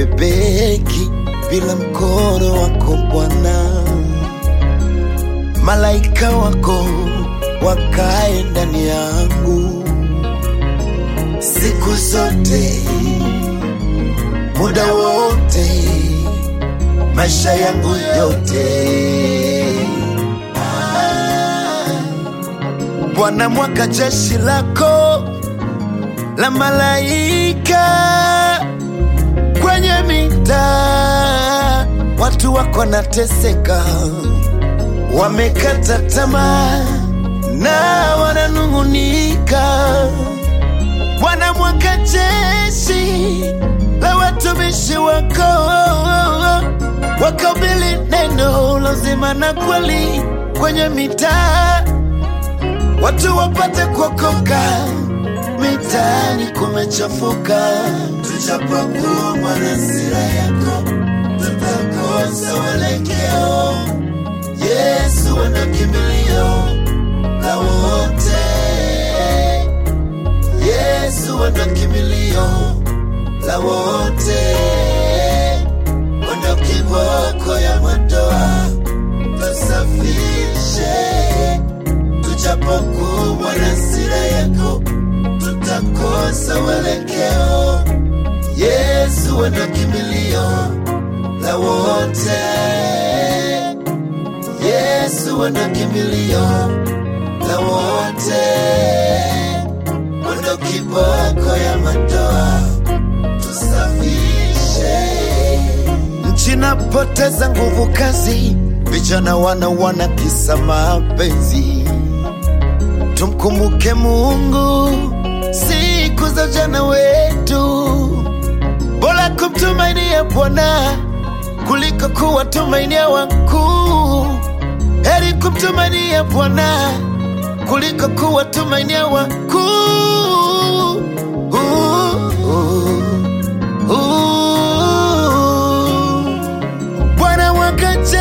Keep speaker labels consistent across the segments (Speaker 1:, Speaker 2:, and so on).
Speaker 1: sibebeki bila mkono wako Bwana. Malaika wako wakae ndani yangu siku zote, muda wote, maisha yangu yote. Ah, Bwana, mwaka jeshi lako la malaika kwenye mitaa, watu wako nateseka, wamekata tamaa na wananung'unika. Bwana, mwaka jeshi la watumishi wako wakabili neno la uzima na kweli kwenye mitaa, watu wapate kuokoka. Mitaani kumechafuka, tujapokuwa na hasira yako, tutakosa uelekeo. Yesu wana kimbilio la wote, Yesu wana kimbilio la wote, wana kiboko ya madoa, tusafishe tujapokuwa na hasira yako, tutakosa uelekeo. Yesu wana kimbilio la wote, Yesu wana kimbilio la wote, wana kiboko ya madoa, tusafishe nchi napoteza nguvu kazi, vijana wana wana kisa mapenzi. Tumkumbuke Mungu siku za ujana wetu, bora kumtumainia Bwana kuliko kuwatumainia wakuu. Heri kumtumainia Bwana kuliko kuwatumainia wakuu. Uh, uh, uh. Bwana mwaka jeshi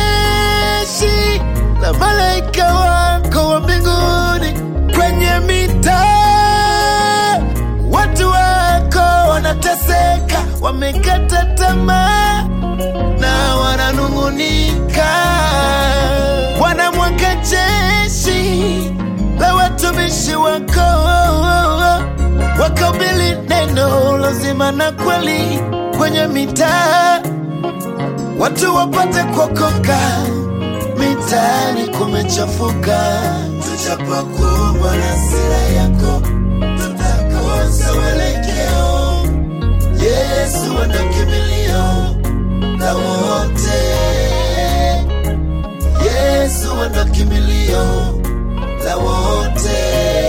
Speaker 1: la malaika wako wa mbinguni kwenye mitaa, watu wako wanateseka, wamekata tamaa na wananung'unika. Bwana mwaka jeshi la watumishi wako wakabili neno la uzima na kweli kwenye mitaa watu wapate kuokoka. Mitaani kumechafuka, tujapokuwa na hasira yako, tutakosa uelekeo. Yesu wana kimbilio la wote, Yesu wana kimbilio la wote,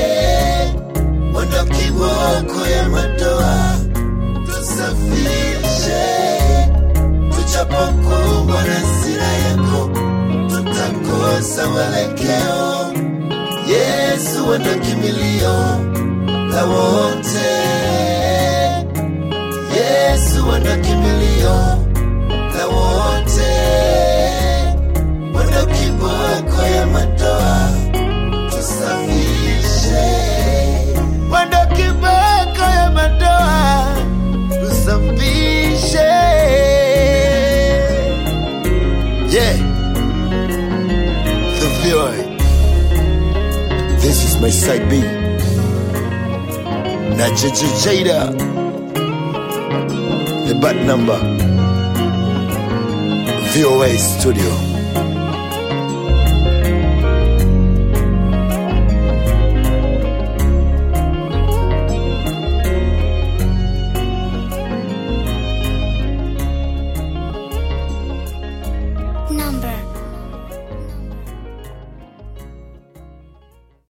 Speaker 1: wana kiboko ya madoa, tusafishe tujapokuwa na hasira yako, tutakosa uelekeo. Yesu wana kimbilio la wote, Yesu wana kimbilio la wote, wana kiboko ya madoa, tusafishe wana kiboko ya madoa, tusafishe Yeah. The VOA. This is my side B. Na Jada. Jada. The bad number. VOA Studio.